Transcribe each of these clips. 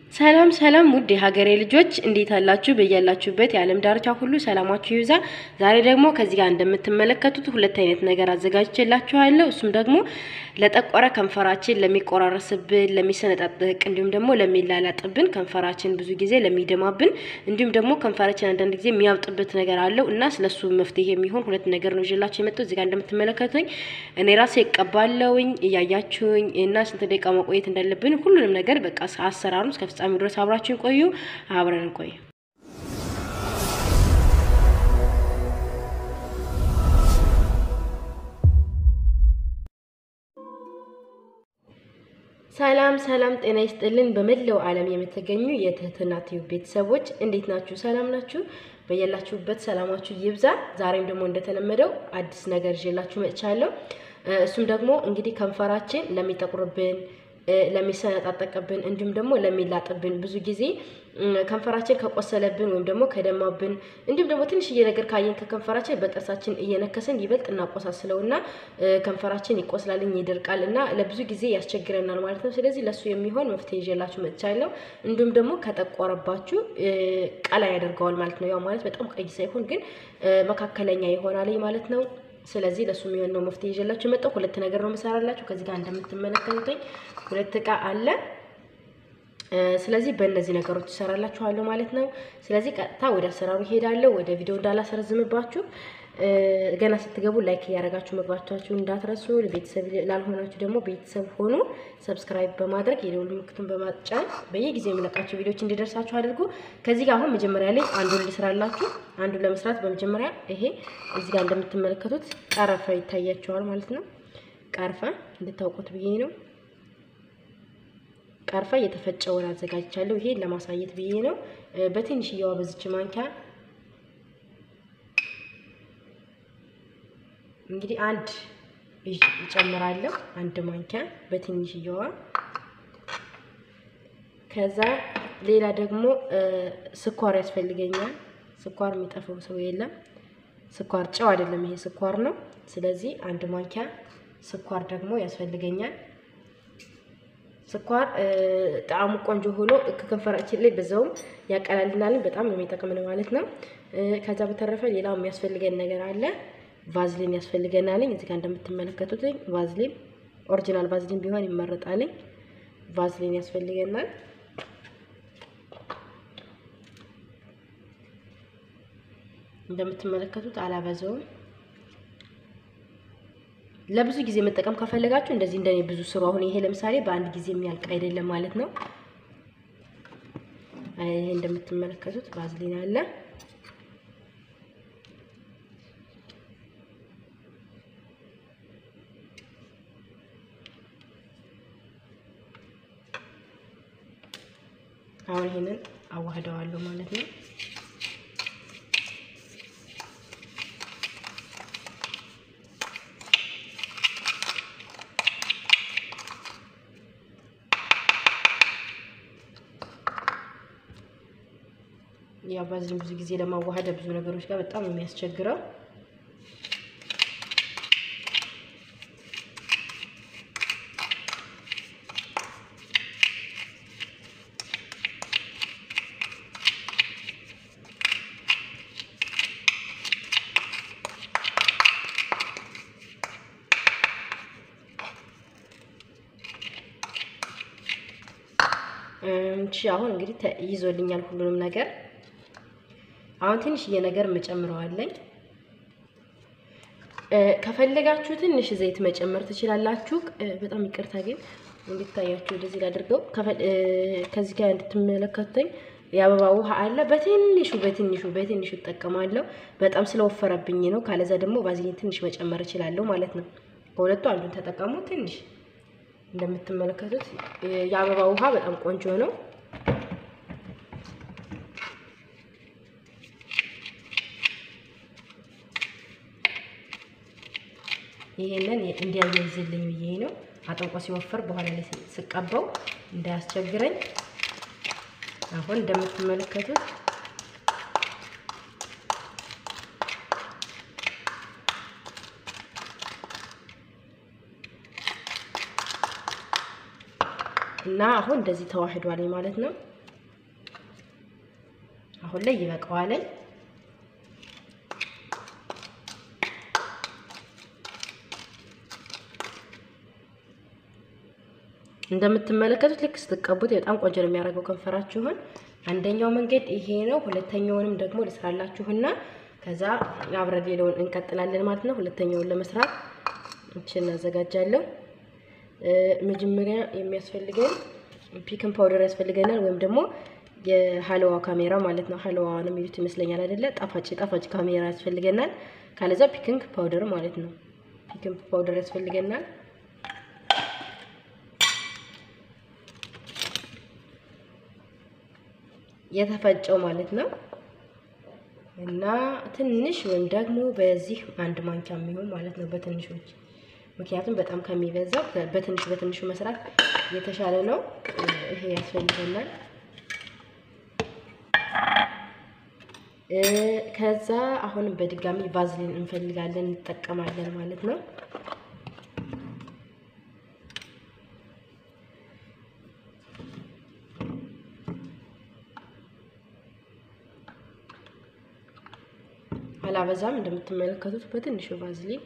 ሰላም ሰላም ውድ የሀገሬ ልጆች እንዴት አላችሁ? በያላችሁበት የዓለም ዳርቻ ሁሉ ሰላማችሁ ይብዛ። ዛሬ ደግሞ ከዚህ ጋር እንደምትመለከቱት ሁለት አይነት ነገር አዘጋጅቼላችኋለሁ። እሱም ደግሞ ለጠቆረ ከንፈራችን፣ ለሚቆራረስብን፣ ለሚሰነጣጥቅ እንዲሁም ደግሞ ለሚላላጥብን ከንፈራችን ብዙ ጊዜ ለሚደማብን እንዲሁም ደግሞ ከንፈራችን አንዳንድ ጊዜ የሚያብጥበት ነገር አለው እና ስለሱ መፍትሄ የሚሆን ሁለት ነገር ነው ይዤላችሁ የመጣሁት። እዚህ ጋር እንደምትመለከቱኝ እኔ ራሴ እቀባለሁኝ እያያችሁኝ እና ስንት ደቂቃ መቆየት እንዳለብን ሁሉንም ነገር በቃ አሰራሩ እስከ ፍጻሜ ድረስ አብራችሁን ቆዩ። አብረን ቆዩ። ሰላም ሰላም፣ ጤና ይስጥልን። በመላው ዓለም የምትገኙ የትህትና ቲዩብ ቤተሰቦች እንዴት ናችሁ? ሰላም ናችሁ? በያላችሁበት ሰላማችሁ ይብዛ። ዛሬም ደግሞ እንደተለመደው አዲስ ነገር ይዤላችሁ መጥቻለሁ። እሱም ደግሞ እንግዲህ ከንፈራችን ለሚጠቁርብን ለሚሰነጣጠቅብን እንዲሁም ደግሞ ለሚላጥብን ብዙ ጊዜ ከንፈራችን ከቆሰለብን ወይም ደግሞ ከደማብን እንዲሁም ደግሞ ትንሽዬ ነገር ካየን ከከንፈራችን በጥርሳችን እየነከስን ይበልጥ እናቆሳስለውና ከንፈራችን ይቆስላልኝ ይደርቃል እና ለብዙ ጊዜ ያስቸግረናል ማለት ነው። ስለዚህ ለሱ የሚሆን መፍትሄ ይዤላችሁ መጥቻለሁ። እንዲሁም ደግሞ ከጠቆረባችሁ ቀላ ያደርገዋል ማለት ነው። ያው ማለት በጣም ቀይ ሳይሆን ግን መካከለኛ ይሆናል ማለት ነው። ስለዚህ ለሱ የሚሆን ነው መፍትሄ ይዤላችሁ የመጣው። ሁለት ነገር ነው የምሰራላችሁ። ከዚህ ጋር እንደምትመለከቱኝ ሁለት እቃ አለ። ስለዚህ በእነዚህ ነገሮች ይሰራላችኋለሁ ማለት ነው። ስለዚህ ቀጥታ ወደ አሰራሩ ይሄዳለሁ። ወደ ቪዲዮ እንዳላሰረዝምባችሁ ገና ስትገቡ ላይክ እያደረጋችሁ መግባታችሁ እንዳትረሱ። ቤተሰብ ላልሆናችሁ ደግሞ ቤተሰብ ሆኑ። ሰብስክራይብ በማድረግ የደውል ምልክቱን በማጫን በየጊዜው የሚለቃችሁ ቪዲዮዎች እንዲደርሳችሁ አድርጉ። ከዚህ ጋር አሁን መጀመሪያ ላይ አንዱን ልስራላችሁ። አንዱን ለመስራት በመጀመሪያ ይሄ እዚህ ጋር እንደምትመለከቱት ቀረፋ ይታያቸዋል ማለት ነው። ቀርፋ እንድታውቁት ብዬ ነው። ቀርፋ የተፈጨውን አዘጋጅቻለሁ። ይሄ ለማሳየት ብዬ ነው። በትንሽዬዋ በዚች ማንኪያ እንግዲህ አንድ ይጨምራለሁ። አንድ ማንኪያ በትንሽዬዋ። ከዛ ሌላ ደግሞ ስኳር ያስፈልገኛል። ስኳር የሚጠፋው ሰው የለም። ስኳር ጨው አይደለም፣ ይሄ ስኳር ነው። ስለዚህ አንድ ማንኪያ ስኳር ደግሞ ያስፈልገኛል። ስኳር ጣዕሙ ቆንጆ ሆኖ ከከንፈራችን ላይ በዛውም ያቀላልናልን። በጣም ነው የሚጠቅምን ማለት ነው። ከዛ በተረፈ ሌላው የሚያስፈልገን ነገር አለ። ቫዝሊን ያስፈልገናልኝ። እዚህ ጋር እንደምትመለከቱት ቫዝሊን ኦሪጂናል ቫዝሊን ቢሆን ይመረጣልኝ። ቫዝሊን ያስፈልገናል። እንደምትመለከቱት አላበዛውም። ለብዙ ጊዜ መጠቀም ከፈለጋችሁ እንደዚህ እንደኔ ብዙ ስሩ። አሁን ይሄ ለምሳሌ በአንድ ጊዜ የሚያልቅ አይደለም ማለት ነው። ይሄ እንደምትመለከቱት ቫዝሊን አለ። አሁን ይሄንን አዋህደዋለሁ ማለት ነው። ያው ባዝን ብዙ ጊዜ ለማዋሃደ ብዙ ነገሮች ጋር በጣም ነው የሚያስቸግረው። እሺ አሁን እንግዲህ ይዞልኛል ሁሉንም ነገር። አሁን ትንሽዬ ነገር መጨምረዋለኝ። ከፈለጋችሁ ትንሽ ዘይት መጨመር ትችላላችሁ። በጣም ይቅርታ ግን እንድታያችሁ ወደዚህ ላድርገው። ከዚህ ጋር እንድትመለከቱኝ የአበባ ውሃ አለ። በትንሹ በትንሹ በትንሹ እጠቀማለሁ። በጣም ስለወፈረብኝ ነው። ካለዛ ደግሞ ቫዝሊን ትንሽ መጨመር እችላለሁ ማለት ነው። ከሁለቱ አንዱን ተጠቀሙ። ትንሽ እንደምትመለከቱት የአበባ ውሃ በጣም ቆንጆ ነው። ይሄንን እንዲያያይዝልኝ ብዬ ነው። አጥንቆ ሲወፍር በኋላ ላይ ስቀባው እንዳያስቸግረኝ። አሁን እንደምትመለከቱት እና አሁን እንደዚህ ተዋህዷል ማለት ነው። አሁን ላይ ይበቃዋለኝ። እንደምትመለከቱት ልክ ስትቀቡት በጣም ቆንጆ ነው የሚያደርገው ከንፈራችሁን። አንደኛው መንገድ ይሄ ነው። ሁለተኛውንም ደግሞ ልስራላችሁና ከዛ አብረን ሌላውን እንቀጥላለን ማለት ነው። ሁለተኛውን ለመስራት እችን እናዘጋጃለሁ። መጀመሪያ የሚያስፈልገን ፒክን ፓውደር ያስፈልገናል፣ ወይም ደግሞ የሀለዋ ካሜራ ማለት ነው። ሀለዋ ነው የሚሉት ይመስለኛል አይደለ? ጣፋጭ ጣፋጭ ካሜራ ያስፈልገናል። ካለዛ ፒክንግ ፓውደር ማለት ነው። ፒክንግ ፓውደር ያስፈልገናል። የተፈጨው ማለት ነው። እና ትንሽ ወይም ደግሞ በዚህ አንድ ማንኪያ የሚሆን ማለት ነው በትንሾች ምክንያቱም በጣም ከሚበዛው በትንሹ በትንሹ መስራት የተሻለ ነው። ይሄ ያስፈልገናል። ከዛ አሁንም በድጋሚ ቫዝሊን እንፈልጋለን እንጠቀማለን ማለት ነው። አላበዛም። እንደምትመለከቱት በትንሹ ቫዝሊን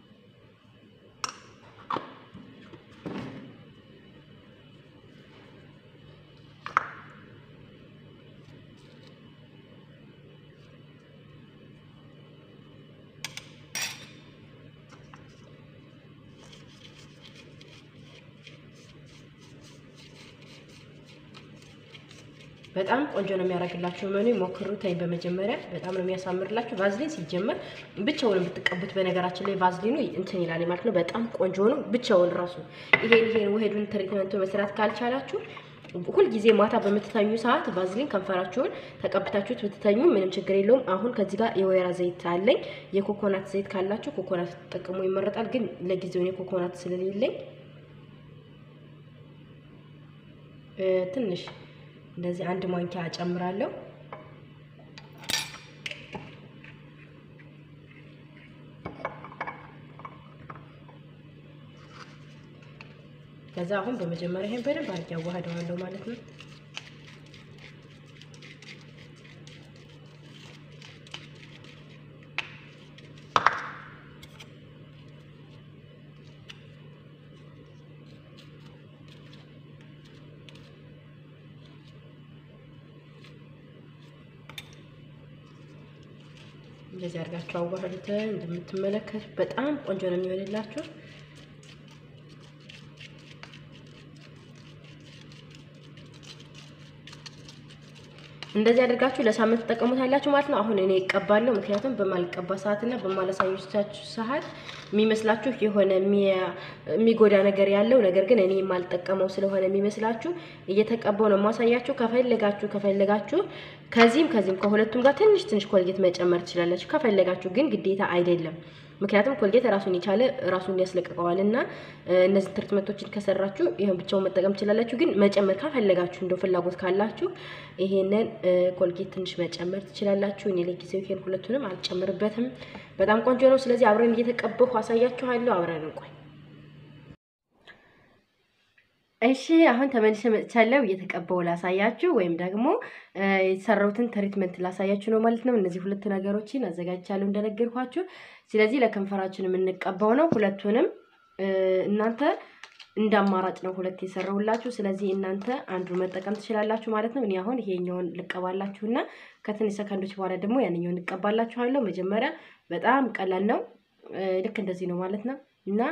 በጣም ቆንጆ ነው የሚያደርግላችሁ። መኑ ሞክሩት። በመጀመሪያ በጣም ነው የሚያሳምርላችሁ። ቫዝሊን ሲጀመር ብቻውን ብትቀቡት፣ በነገራችን ላይ ቫዝሊኑ እንትን ይላል ማለት ነው። በጣም ቆንጆ ነው ብቻውን ራሱ። ይሄን ይሄን ውሄዱን ትሪትመንቱ መስራት ካልቻላችሁ ሁልጊዜ ማታ በምትተኙ ሰዓት ቫዝሊን ከንፈራችሁን ተቀብታችሁት ብትተኙ ምንም ችግር የለውም። አሁን ከዚህ ጋር የወይራ ዘይት አለኝ። የኮኮናት ዘይት ካላችሁ ኮኮናት ተጠቅሙ ይመረጣል። ግን ለጊዜው እኔ ኮኮናት ስለሌለኝ ትንሽ እንደዚህ አንድ ማንኪያ እጨምራለሁ። ከዛ አሁን በመጀመሪያ ይሄን በደንብ አድርጌ አዋህደዋለሁ ማለት ነው። እንደዚህ አድርጋችሁ አዋህዱት። እንደምትመለከቱ በጣም ቆንጆ ነው የሚሆንላችሁ። እንደዚህ አድርጋችሁ ለሳምንት ትጠቀሙታላችሁ ማለት ነው። አሁን እኔ እቀባለሁ፣ ምክንያቱም በማልቀባ ሰዓትና በማላሳዮቻችሁ ሰዓት የሚመስላችሁ የሆነ የሚጎዳ ነገር ያለው ነገር ግን እኔ የማልጠቀመው ስለሆነ የሚመስላችሁ እየተቀባው ነው የማሳያችሁ። ከፈለጋችሁ ከፈለጋችሁ ከዚህም ከዚህም ከሁለቱም ጋር ትንሽ ትንሽ ኮልጌት መጨመር ትችላላችሁ። ከፈለጋችሁ ግን ግዴታ አይደለም። ምክንያቱም ኮልጌት ራሱን የቻለ ራሱን ያስለቅቀዋል እና እነዚህ ትሪትመንቶችን ከሰራችሁ ይሄን ብቻውን መጠቀም ትችላላችሁ። ግን መጨመር ካፈለጋችሁ እንደው ፍላጎት ካላችሁ ይሄንን ኮልጌት ትንሽ መጨመር ትችላላችሁ። እኔ ለጊዜው ይሄን ሁለቱንም አልጨምርበትም። በጣም ቆንጆ ነው። ስለዚህ አብረን እየተቀበሁ አሳያችኋለሁ። አብረን እንቆይ። እሺ አሁን ተመልሼ መጥቻለሁ። እየተቀባው ላሳያችሁ ወይም ደግሞ የተሰራሁትን ትሪትመንት ላሳያችሁ ነው ማለት ነው። እነዚህ ሁለት ነገሮችን አዘጋጅቻለሁ እንደነገርኳችሁ። ስለዚህ ለከንፈራችን የምንቀባው ነው። ሁለቱንም እናንተ እንደ አማራጭ ነው ሁለት የሰራሁላችሁ። ስለዚህ እናንተ አንዱን መጠቀም ትችላላችሁ ማለት ነው። እኔ አሁን ይሄኛውን ልቀባላችሁና ከትንሽ ሰከንዶች በኋላ ደግሞ ያንኛውን እቀባላችኋለሁ። መጀመሪያ በጣም ቀላል ነው። ልክ እንደዚህ ነው ማለት ነው እና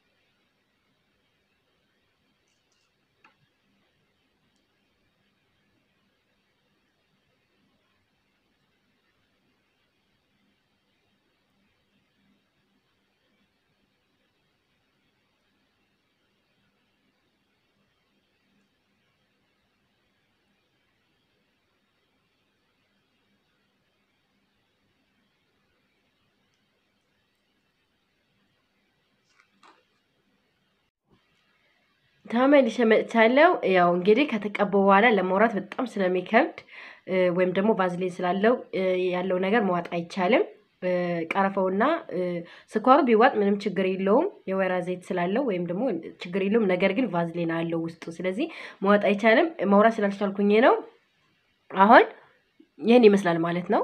ተመልሼ መጥቻለሁ። ያው እንግዲህ ከተቀባው በኋላ ለማውራት በጣም ስለሚከብድ ወይም ደግሞ ቫዝሊን ስላለው ያለው ነገር መዋጥ አይቻልም። ቀረፈውና ስኳሩ ቢዋጥ ምንም ችግር የለውም፣ የወይራ ዘይት ስላለው ወይም ደግሞ ችግር የለውም። ነገር ግን ቫዝሊን አለው ውስጡ፣ ስለዚህ መዋጥ አይቻልም። ማውራት ስላልቻልኩኝ ነው። አሁን ይህን ይመስላል ማለት ነው።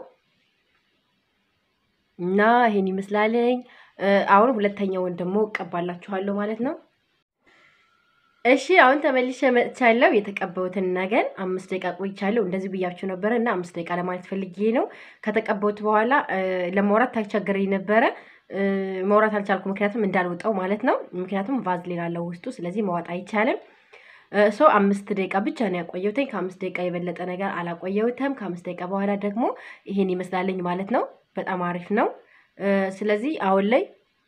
እና ይሄን ይመስላለኝ። አሁን ሁለተኛውን ደግሞ እቀባላችኋለሁ ማለት ነው። እሺ አሁን ተመልሼ መጥቻለሁ። የተቀባሁትን ነገር አምስት ደቂቃ ቆይቻለሁ። እንደዚህ ብያችሁ ነበረ እና አምስት ደቂቃ ለማለት ፈልጌ ነው። ከተቀባሁት በኋላ ለማውራት ታስቸግረኝ ነበረ። ማውራት አልቻልኩ፣ ምክንያቱም እንዳልወጣው ማለት ነው። ምክንያቱም ቫዝሊን አለው ውስጡ፣ ስለዚህ ማዋጥ አይቻልም። ሶ አምስት ደቂቃ ብቻ ነው ያቆየሁትኝ። ከአምስት ደቂቃ የበለጠ ነገር አላቆየሁትም። ከአምስት ደቂቃ በኋላ ደግሞ ይሄን ይመስላለኝ ማለት ነው። በጣም አሪፍ ነው። ስለዚህ አሁን ላይ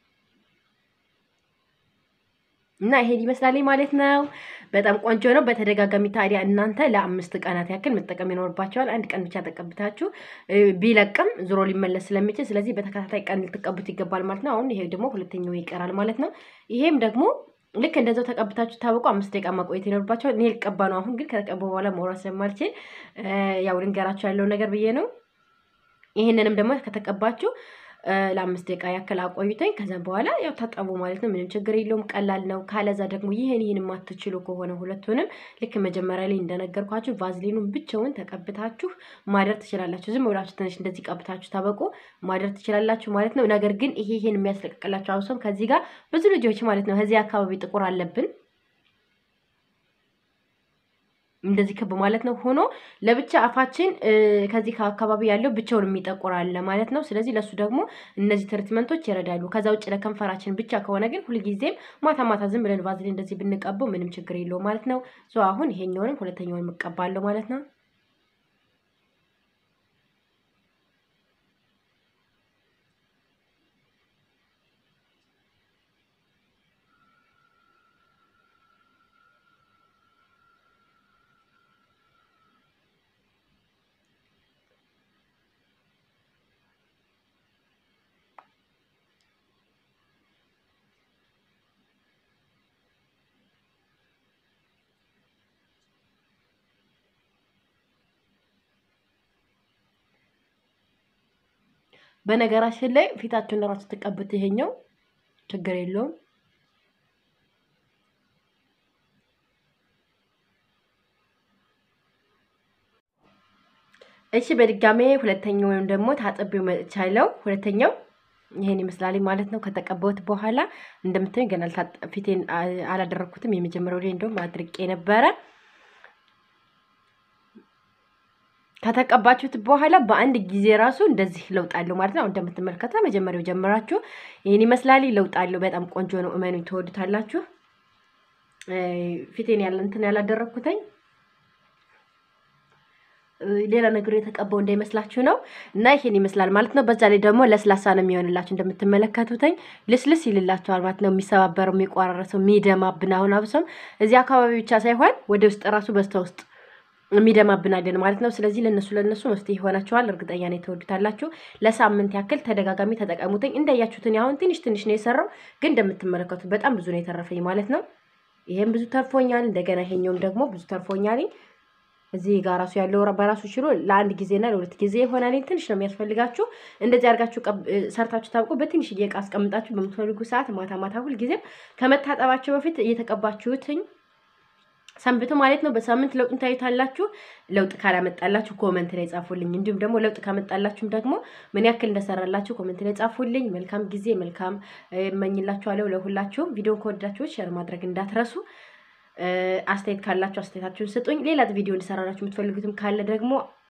እና ይሄን ይመስላል ማለት ነው። በጣም ቆንጆ ነው። በተደጋጋሚ ታዲያ እናንተ ለአምስት ቀናት ያክል መጠቀም ይኖርባቸዋል። አንድ ቀን ብቻ ተቀብታችሁ ቢለቅም ዞሮ ሊመለስ ስለሚችል ስለዚህ በተከታታይ ቀን ልትቀቡት ይገባል ማለት ነው። አሁን ይሄ ደግሞ ሁለተኛው ይቀራል ማለት ነው። ይሄም ደግሞ ልክ እንደዛው ተቀብታችሁ ታወቁ አምስት ደቂቃ ማቆየት ይኖርባቸዋል። እኔ ልቀባ ነው አሁን ግን ከተቀቡ በኋላ መውራት ስለማልችል ያው ልንገራቸው ያለው ነገር ብዬ ነው። ይህንንም ደግሞ ከተቀባችሁ ለአምስት ደቂቃ ያክል አቆዩተኝ። ከዛም በኋላ ያው ታጠቡ ማለት ነው። ምንም ችግር የለውም፣ ቀላል ነው። ካለዛ ደግሞ ይህን ይህን የማትችሉ ከሆነ ሁለቱንም ልክ መጀመሪያ ላይ እንደነገርኳችሁ ቫዝሊኑን ብቻውን ተቀብታችሁ ማደር ትችላላችሁ። ዝም ብላችሁ ትንሽ እንደዚህ ቀብታችሁ ታበቁ ማደር ትችላላችሁ ማለት ነው። ነገር ግን ይሄ ይሄን የሚያስለቅቅላችሁ አውሰም ከዚህ ጋር ብዙ ልጆች ማለት ነው ከዚህ አካባቢ ጥቁር አለብን እንደዚህ ክብ ማለት ነው ሆኖ ለብቻ አፋችን ከዚህ ከአካባቢ ያለው ብቻውን የሚጠቁር አለ ማለት ነው። ስለዚህ ለሱ ደግሞ እነዚህ ትሪትመንቶች ይረዳሉ። ከዛ ውጭ ለከንፈራችን ብቻ ከሆነ ግን ሁልጊዜም ማታ ማታ ዝም ብለን ቫዝሊን እንደዚህ ብንቀበው ምንም ችግር የለው ማለት ነው። ሶ አሁን ይሄኛውንም ሁለተኛውን እቀባለሁ ማለት ነው። በነገራችን ላይ ፊታችሁን ለራሱ ትቀቡት ይሄኛው ችግር የለውም። እሺ በድጋሜ ሁለተኛው ወይም ደግሞ ታጥቤው መጥቻለሁ። ሁለተኛው ይሄን ይመስላል ማለት ነው። ከተቀባሁት በኋላ እንደምታዩኝ ገና ፊቴን አላደረኩትም። የመጀመሪያው ላይ እንደውም አድርቄ ነበረ። ከተቀባችሁት በኋላ በአንድ ጊዜ ራሱ እንደዚህ ለውጥ አለው ማለት ነው። እንደምትመለከቱ መጀመሪያው ጀምራችሁ ይህን ይመስላል። ለውጥ አለው። በጣም ቆንጆ ነው። እመኑኝ ትወዱታላችሁ። ፊቴን ያለ እንትን ያላደረኩትኝ ሌላ ነገር የተቀባው እንዳይመስላችሁ ነው። እና ይሄን ይመስላል ማለት ነው። በዛ ላይ ደግሞ ለስላሳ ነው የሚሆንላችሁ እንደምትመለከቱትኝ ልስልስ ይልላችኋል ማለት ነው። የሚሰባበረው፣ የሚቋረረሰው፣ የሚደማብን አሁን አብሶም እዚህ አካባቢ ብቻ ሳይሆን ወደ ውስጥ ራሱ በስተ ውስጥ የሚደማብናለን ማለት ነው። ስለዚህ ለነሱ ለነሱ መፍትሄ ይሆናቸዋል። እርግጠኛ ነው የተወዱታላችሁ። ለሳምንት ያክል ተደጋጋሚ ተጠቀሙትኝ። እንዳያችሁትን አሁን ትንሽ ትንሽ ነው የሰራው፣ ግን እንደምትመለከቱት በጣም ብዙ ነው የተረፈኝ ማለት ነው። ይሄም ብዙ ተርፎኛል። እንደገና ይሄኛውም ደግሞ ብዙ ተርፎኛል። እዚህ ጋር ራሱ ያለው በራሱ ችሎ ለአንድ ጊዜና ለሁለት ጊዜ ይሆናል። ትንሽ ነው የሚያስፈልጋችሁ። እንደዚህ አድርጋችሁ ሰርታችሁ ታብቁ። በትንሽ እቃ አስቀምጣችሁ በምትፈልጉ ሰዓት ማታ ማታ ሁልጊዜም ከመታጠባቸው በፊት እየተቀባችሁትኝ ሰንብቱ ማለት ነው። በሳምንት ለውጡን ታዩታላችሁ። ለውጥ ካላመጣላችሁ ኮመንት ላይ ጻፉልኝ። እንዲሁም ደግሞ ለውጥ ካመጣላችሁም ደግሞ ምን ያክል እንደሰራላችሁ ኮመንት ላይ ጻፉልኝ። መልካም ጊዜ መልካም እመኝላችኋለሁ ለሁላችሁም። ቪዲዮን ከወዳችሁ ሼር ማድረግ እንዳትረሱ። አስተያየት ካላችሁ አስተያየታችሁን ስጡኝ። ሌላ ቪዲዮ እንዲሰራላችሁ የምትፈልጉትም ካለ ደግሞ